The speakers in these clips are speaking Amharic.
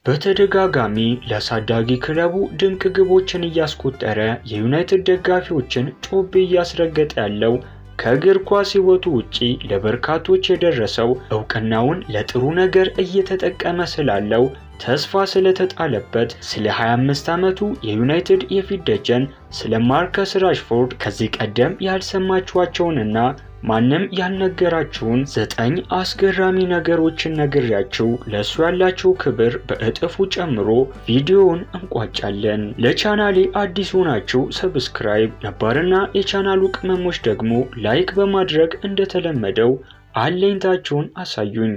በተደጋጋሚ ለአሳዳጊ ክለቡ ድንቅ ግቦችን እያስቆጠረ የዩናይትድ ደጋፊዎችን ጮቤ እያስረገጠ ያለው ከእግር ኳስ ሕይወቱ ውጪ ለበርካቶች የደረሰው እውቅናውን ለጥሩ ነገር እየተጠቀመ ስላለው ተስፋ ስለተጣለበት ስለ 25 ዓመቱ የዩናይትድ የፊት ደጀን ስለ ማርከስ ራሽፎርድ ከዚህ ቀደም ያልሰማችኋቸውንና ማንም ያልነገራችሁን ዘጠኝ አስገራሚ ነገሮችን ነግሬያችሁ ለእሱ ያላችሁ ክብር በእጥፉ ጨምሮ ቪዲዮውን እንቋጫለን። ለቻናሌ አዲስ ሆናችሁ ሰብስክራይብ፣ ነባርና የቻናሉ ቅመሞች ደግሞ ላይክ በማድረግ እንደተለመደው አለኝታችሁን አሳዩኝ።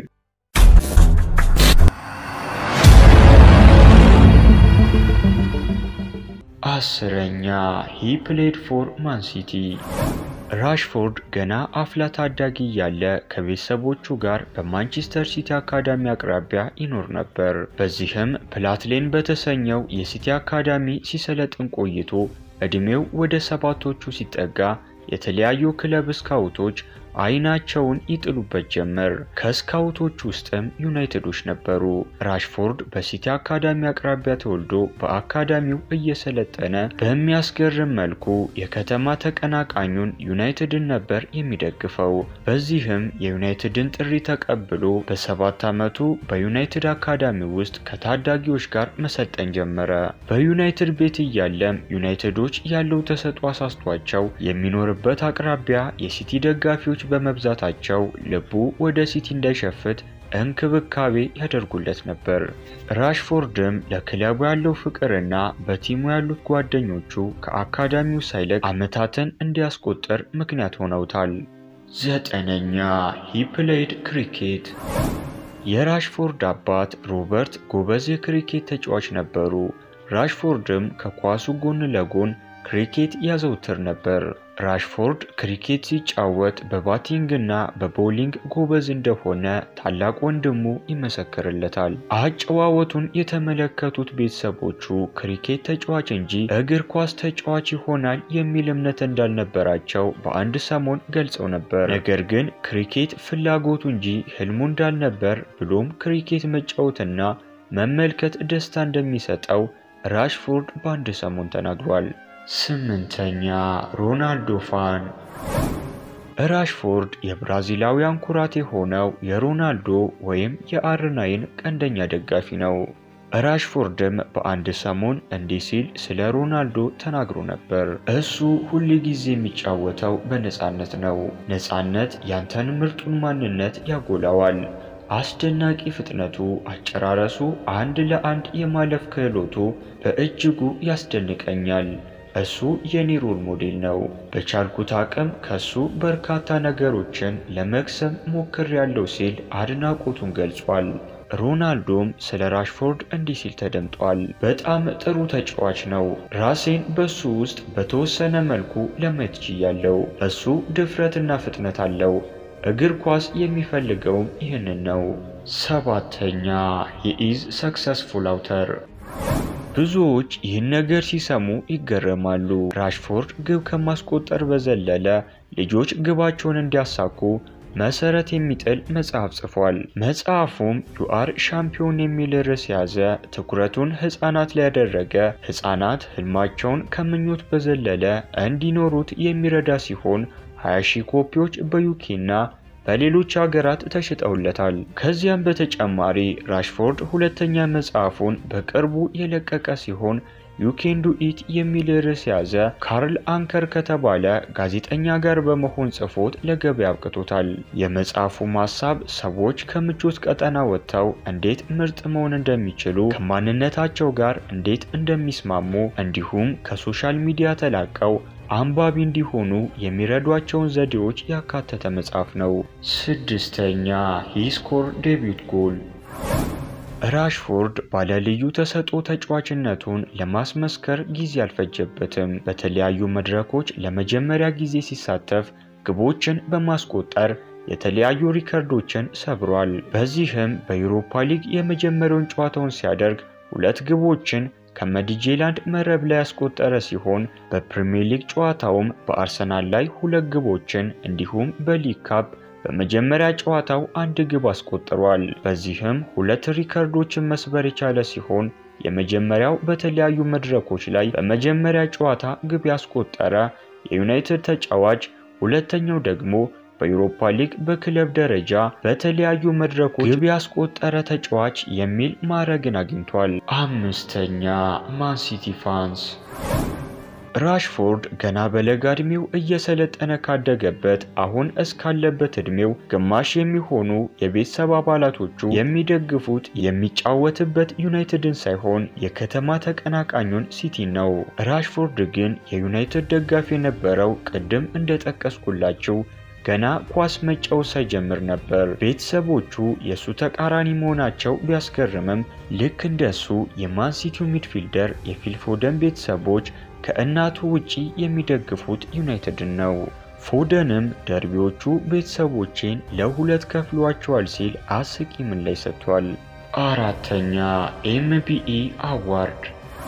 አስረኛ ሂ ፕሌድ ፎር ማን ሲቲ ራሽፎርድ ገና አፍላ ታዳጊ እያለ ከቤተሰቦቹ ጋር በማንቸስተር ሲቲ አካዳሚ አቅራቢያ ይኖር ነበር። በዚህም ፕላትሌን በተሰኘው የሲቲ አካዳሚ ሲሰለጥን ቆይቶ ዕድሜው ወደ ሰባቶቹ ሲጠጋ የተለያዩ ክለብ ስካውቶች አይናቸውን ይጥሉበት ጀመር። ከስካውቶች ውስጥም ዩናይትዶች ነበሩ። ራሽፎርድ በሲቲ አካዳሚ አቅራቢያ ተወልዶ በአካዳሚው እየሰለጠነ በሚያስገርም መልኩ የከተማ ተቀናቃኙን ዩናይትድን ነበር የሚደግፈው። በዚህም የዩናይትድን ጥሪ ተቀብሎ በሰባት ዓመቱ በዩናይትድ አካዳሚ ውስጥ ከታዳጊዎች ጋር መሰልጠን ጀመረ። በዩናይትድ ቤት እያለም ዩናይትዶች ያለው ተሰጥኦ አሳስቷቸው የሚኖርበት አቅራቢያ የሲቲ ደጋፊዎች በመብዛታቸው ልቡ ወደ ሲቲ እንዳይሸፍት እንክብካቤ ያደርጉለት ነበር። ራሽፎርድም ለክለቡ ያለው ፍቅርና በቲሙ ያሉት ጓደኞቹ ከአካዳሚው ሳይለቅ ዓመታትን እንዲያስቆጥር ምክንያት ሆነውታል። ዘጠነኛ ሂ ፕሌይድ ክሪኬት የራሽፎርድ አባት ሮበርት ጎበዝ የክሪኬት ተጫዋች ነበሩ። ራሽፎርድም ከኳሱ ጎን ለጎን ክሪኬት ያዘውትር ነበር። ራሽፎርድ ክሪኬት ሲጫወት በባቲንግና በቦሊንግ ጎበዝ እንደሆነ ታላቅ ወንድሙ ይመሰክርለታል። አጨዋወቱን የተመለከቱት ቤተሰቦቹ ክሪኬት ተጫዋች እንጂ እግር ኳስ ተጫዋች ይሆናል የሚል እምነት እንዳልነበራቸው በአንድ ሰሞን ገልጸው ነበር። ነገር ግን ክሪኬት ፍላጎቱ እንጂ ህልሙ እንዳልነበር ብሎም ክሪኬት መጫወትና መመልከት ደስታ እንደሚሰጠው ራሽፎርድ በአንድ ሰሞን ተናግሯል። ስምንተኛ ሮናልዶ ፋን ራሽፎርድ የብራዚላውያን ኩራት የሆነው የሮናልዶ ወይም የአርናይን ቀንደኛ ደጋፊ ነው። ራሽፎርድም በአንድ ሰሞን እንዲህ ሲል ስለ ሮናልዶ ተናግሮ ነበር። እሱ ሁል ጊዜ የሚጫወተው በነፃነት ነው። ነፃነት ያንተን ምርጡን ማንነት ያጎላዋል። አስደናቂ ፍጥነቱ፣ አጨራረሱ፣ አንድ ለአንድ የማለፍ ክህሎቱ በእጅጉ ያስደንቀኛል። እሱ የኔ ሮል ሞዴል ነው። በቻልኩት አቅም ከሱ በርካታ ነገሮችን ለመቅሰም ሞክሬያለሁ ሲል አድናቆቱን ገልጿል። ሮናልዶም ስለ ራሽፎርድ እንዲህ ሲል ተደምጧል። በጣም ጥሩ ተጫዋች ነው። ራሴን በሱ ውስጥ በተወሰነ መልኩ ለማየት ችያለሁ። እሱ ድፍረትና ፍጥነት አለው። እግር ኳስ የሚፈልገውም ይህንን ነው። ሰባተኛ የኢዝ ሰክሰስፉል አውተር ብዙዎች ይህን ነገር ሲሰሙ ይገረማሉ። ራሽፎርድ ግብ ከማስቆጠር በዘለለ ልጆች ግባቸውን እንዲያሳኩ መሰረት የሚጥል መጽሐፍ ጽፏል። መጽሐፉም ዩአር ሻምፒዮን የሚል ርዕስ የያዘ ትኩረቱን ሕፃናት ላይ ያደረገ ሕፃናት ህልማቸውን ከምኞት በዘለለ እንዲኖሩት የሚረዳ ሲሆን 20 ሺህ ኮፒዎች በዩኬና በሌሎች ሀገራት ተሽጠውለታል። ከዚያም በተጨማሪ ራሽፎርድ ሁለተኛ መጽሐፉን በቅርቡ የለቀቀ ሲሆን ዩኬን ዱ ኢት የሚል ርዕስ የያዘ ካርል አንከር ከተባለ ጋዜጠኛ ጋር በመሆን ጽፎት ለገበያ አብቅቶታል። የመጽሐፉም ሀሳብ ሰዎች ከምቾት ቀጠና ወጥተው እንዴት ምርጥ መሆን እንደሚችሉ፣ ከማንነታቸው ጋር እንዴት እንደሚስማሙ እንዲሁም ከሶሻል ሚዲያ ተላቀው አንባቢ እንዲሆኑ የሚረዷቸውን ዘዴዎች ያካተተ መጽሐፍ ነው። ስድስተኛ ሂስኮር ዴቢዩት ጎል ራሽፎርድ ባለልዩ ተሰጥኦ ተጫዋችነቱን ለማስመስከር ጊዜ አልፈጀበትም። በተለያዩ መድረኮች ለመጀመሪያ ጊዜ ሲሳተፍ ግቦችን በማስቆጠር የተለያዩ ሪከርዶችን ሰብሯል። በዚህም በዩሮፓ ሊግ የመጀመሪያውን ጨዋታውን ሲያደርግ ሁለት ግቦችን ከመዲጄላንድ መረብ ላይ ያስቆጠረ ሲሆን በፕሪሚየር ሊግ ጨዋታውም በአርሰናል ላይ ሁለት ግቦችን እንዲሁም በሊግ ካፕ በመጀመሪያ ጨዋታው አንድ ግብ አስቆጥሯል። በዚህም ሁለት ሪከርዶችን መስበር የቻለ ሲሆን የመጀመሪያው በተለያዩ መድረኮች ላይ በመጀመሪያ ጨዋታ ግብ ያስቆጠረ የዩናይትድ ተጫዋች፣ ሁለተኛው ደግሞ በዩሮፓ ሊግ በክለብ ደረጃ በተለያዩ መድረኮች ግብ ያስቆጠረ ተጫዋች የሚል ማዕረግን አግኝቷል። አምስተኛ ማንሲቲ ፋንስ ራሽፎርድ ገና በለጋ ዕድሜው እየሰለጠነ ካደገበት አሁን እስካለበት ዕድሜው ግማሽ የሚሆኑ የቤተሰብ አባላቶቹ የሚደግፉት የሚጫወትበት ዩናይትድን ሳይሆን የከተማ ተቀናቃኙን ሲቲን ነው። ራሽፎርድ ግን የዩናይትድ ደጋፊ የነበረው ቅድም እንደጠቀስኩላችሁ ገና ኳስ መጫወት ሳይጀምር ነበር። ቤተሰቦቹ የእሱ ተቃራኒ መሆናቸው ቢያስገርምም ልክ እንደሱ የማንሲቲው ሚድፊልደር የፊል ፎደን ቤተሰቦች ከእናቱ ውጪ የሚደግፉት ዩናይትድን ነው። ፎደንም ደርቢዎቹ ቤተሰቦቼን ለሁለት ከፍሏቸዋል ሲል አስቂ ምላሽ ሰጥቷል። አራተኛ ኤምቢኢ አዋርድ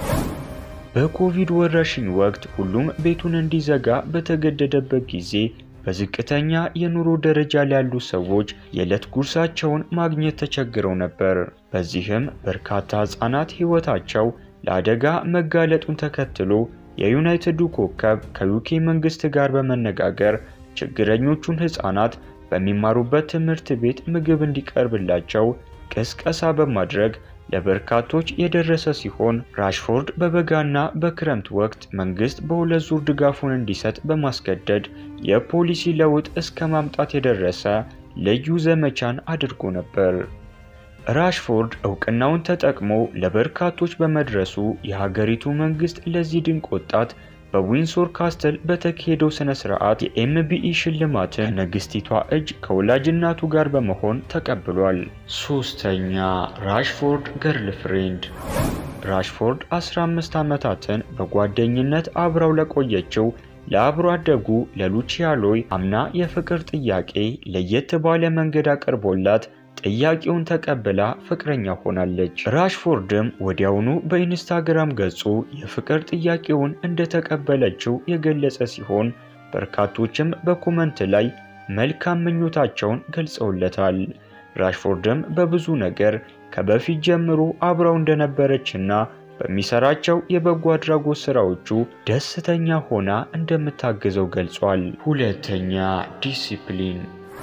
በኮቪድ ወረርሽኝ ወቅት ሁሉም ቤቱን እንዲዘጋ በተገደደበት ጊዜ በዝቅተኛ የኑሮ ደረጃ ላይ ያሉ ሰዎች የዕለት ጉርሳቸውን ማግኘት ተቸግረው ነበር። በዚህም በርካታ ሕፃናት ሕይወታቸው ለአደጋ መጋለጡን ተከትሎ የዩናይትዱ ኮከብ ከዩኬ መንግስት ጋር በመነጋገር ችግረኞቹን ሕፃናት በሚማሩበት ትምህርት ቤት ምግብ እንዲቀርብላቸው ቅስቀሳ በማድረግ ለበርካቶች የደረሰ ሲሆን ራሽፎርድ በበጋና በክረምት ወቅት መንግስት በሁለት ዙር ድጋፉን እንዲሰጥ በማስገደድ የፖሊሲ ለውጥ እስከ ማምጣት የደረሰ ልዩ ዘመቻን አድርጎ ነበር። ራሽፎርድ እውቅናውን ተጠቅሞ ለበርካቶች በመድረሱ የሀገሪቱ መንግስት ለዚህ ድንቅ ወጣት በዊንሶር ካስተል በተካሄደው ስነ ስርዓት የኤምቢኢ ሽልማትን ንግስቲቷ እጅ ከወላጅ እናቱ ጋር በመሆን ተቀብሏል። ሶስተኛ ራሽፎርድ ገርል ፍሬንድ ራሽፎርድ 15 ዓመታትን በጓደኝነት አብራው ለቆየችው ለአብሮ አደጉ ለሉቺያሎይ አምና የፍቅር ጥያቄ ለየት ባለ መንገድ አቅርቦላት ጥያቄውን ተቀብላ ፍቅረኛ ሆናለች። ራሽፎርድም ወዲያውኑ በኢንስታግራም ገጹ የፍቅር ጥያቄውን እንደተቀበለችው የገለጸ ሲሆን በርካቶችም በኮመንት ላይ መልካም ምኞታቸውን ገልጸውለታል። ራሽፎርድም በብዙ ነገር ከበፊት ጀምሮ አብረው እንደነበረችና በሚሰራቸው የበጎ አድራጎት ስራዎቹ ደስተኛ ሆና እንደምታግዘው ገልጿል። ሁለተኛ ዲሲፕሊን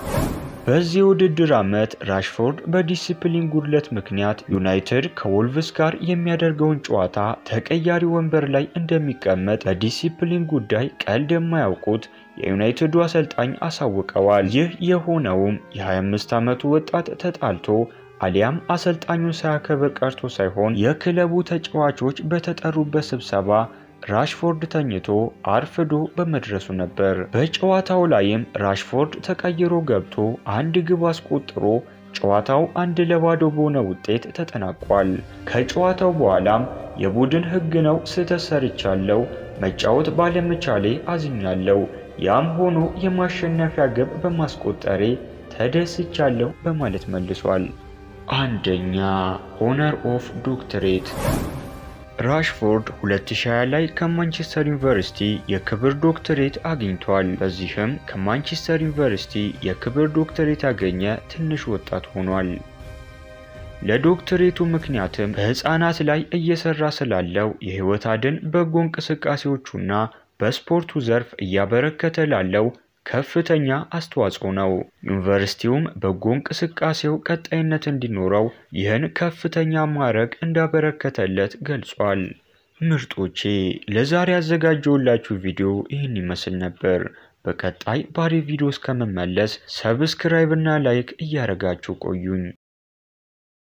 በዚህ ውድድር ዓመት ራሽፎርድ በዲሲፕሊን ጉድለት ምክንያት ዩናይትድ ከወልቭስ ጋር የሚያደርገውን ጨዋታ ተቀያሪ ወንበር ላይ እንደሚቀመጥ በዲሲፕሊን ጉዳይ ቀልድ የማያውቁት የዩናይትዱ አሰልጣኝ አሳውቀዋል። ይህ የሆነውም የ25 ዓመቱ ወጣት ተጣልቶ አሊያም አሰልጣኙን ሳያከብር ቀርቶ ሳይሆን የክለቡ ተጫዋቾች በተጠሩበት ስብሰባ ራሽፎርድ ተኝቶ አርፍዶ በመድረሱ ነበር። በጨዋታው ላይም ራሽፎርድ ተቀይሮ ገብቶ አንድ ግብ አስቆጥሮ ጨዋታው አንድ ለባዶ በሆነ ውጤት ተጠናቋል። ከጨዋታው በኋላም የቡድን ሕግ ነው ስህተት ሰርቻለሁ፣ መጫወት ባለመቻሌ አዝኛለሁ፣ ያም ሆኖ የማሸነፊያ ግብ በማስቆጠሬ ተደስቻለሁ በማለት መልሷል። አንደኛ ሆነር ኦፍ ዶክትሬት ራሽፎርድ 2020 ላይ ከማንቸስተር ዩኒቨርሲቲ የክብር ዶክትሬት አግኝቷል። በዚህም ከማንቸስተር ዩኒቨርሲቲ የክብር ዶክትሬት ያገኘ ትንሽ ወጣት ሆኗል። ለዶክትሬቱ ምክንያትም በሕፃናት ላይ እየሰራ ስላለው የሕይወት አድን በጎ እንቅስቃሴዎቹና በስፖርቱ ዘርፍ እያበረከተ ላለው ከፍተኛ አስተዋጽኦ ነው። ዩኒቨርሲቲውም በጎ እንቅስቃሴው ቀጣይነት እንዲኖረው ይህን ከፍተኛ ማዕረግ እንዳበረከተለት ገልጿል። ምርጦቼ ለዛሬ ያዘጋጀውላችሁ ቪዲዮ ይህን ይመስል ነበር። በቀጣይ ባሪ ቪዲዮ እስከመመለስ ሰብስክራይብ እና ላይክ እያደረጋችሁ ቆዩኝ።